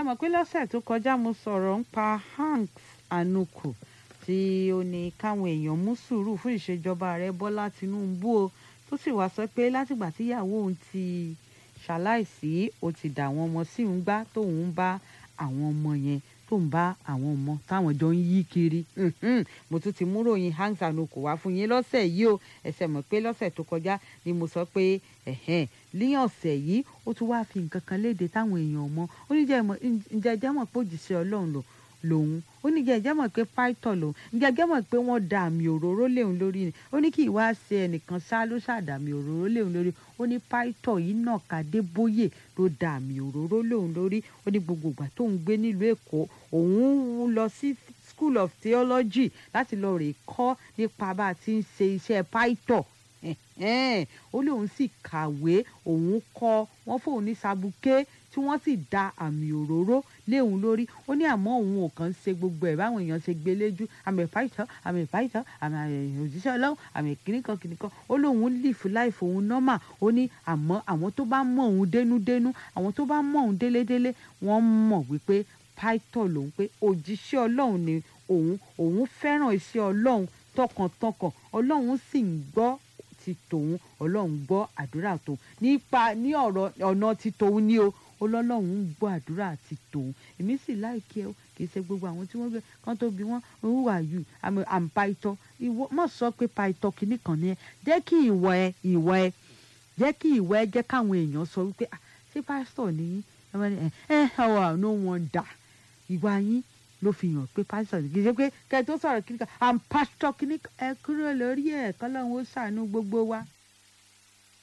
mọ̀ pé lọ́sẹ̀ tó kọjá mo sọ̀rọ̀ ń pa Hank Anuku tí ó ní káwọn èèyàn mú sùúrù fún ìṣèjọba ààrẹ Bọ́lá Tinubu o tó sì wá sọ pé látìgbà tíyàwó òun ti ṣaláìsí ó ti dà àwọn ọmọ sí ń gbá tóun ń bá àwọn ọmọ yẹn tó ń bá àwọn ọmọ táwọn jọ ń yí kiri mo tún ti mú ròyìn Hank Anuku wá fún yín lọ́sẹ̀ yìí o ẹsẹ̀ mọ̀ pé lọ́sẹ̀ tó kọjá ni mo sọ pé ní ọ̀sẹ̀ yìí ó tún wáá fi nǹkan kan léde táwọn èèyàn mọ̀ ó ní ǹjẹ́ ẹjẹ́ mọ̀ pé òjìṣẹ́ Ọlọ́run lò lòun ó ní jẹjẹ mọ̀ pé pító lòun jẹjẹ mọ̀ pé wọ́n da àmì òróró léun lórí ni ó ní kí ìwá ṣe ẹnìkan ṣá ló ṣàdàmì òróró léun lórí ó ní pító yìí náà Kàdébóyè ló da àmì òróró léun lórí ó ní gbogbo ìgbà tóun gbé nílùú Èkó òun lọ sí School of Theology láti lọ rè kọ́ nípa bá a ti ń ṣe iṣẹ́ pító ó lóun sì kàwé òun kọ́ wọ́n fóun ní sabuké tí wọ́n sì da àmì òróró léun lórí ó ní àmọ́ òun ò kàn ń ṣe gbogbo ẹ̀ báwọn èèyàn ṣe gbé léjú àmì ìpáìtọ́ àmì ìpáìtọ́ àmì òjíṣẹ́ ọlọ́run àmì kìnnìkan kìnnìkan ó lóun lífù láìfò òun nọ́mà ó ní àmọ́ àwọn tó bá mọ̀ òun dénúdénú àwọn tó bá mọ̀ òun délédélé wọ́n mọ̀ wípé pàìtọ́ lòun pé òjíṣẹ́ ọlọ́run ni òun òun fẹ́ràn iṣẹ́ ọlọ́run tọkàntọkàn ọlọ́run sì ń gbọ́ ti tòun ọlọ́run gbọ́ àdúrà tòun nípa ní ọ̀rọ̀ ọ̀nà ti tòun ní o ọlọ́run ń gbọ́ àdúrà ti tòun èmi sì láìkí ẹ o kì í ṣe gbogbo àwọn tí wọ́n gbé kán tó bí wọ́n who are you àmì àǹpaitọ́ ìwọ mọ̀ sọ pé paitọ́ kìíní kan ni ẹ jẹ́ kí ìwọ ẹ ìwọ ẹ jẹ́ kí ìwọ ẹ jẹ́ káwọn èèyàn sọ wípé ṣé pásítọ̀ ni ẹ ẹ ẹ no wonder ìwà yín ló fi hàn pé pásítọ̀ ní kì í ṣe pé kẹ́ ẹ tó sọ̀rọ̀ kìíní kan àǹpásítọ̀ kìíní ẹ kúrò lórí ẹ̀ kọ́lọ́run ó ṣàánú gbogbo wa.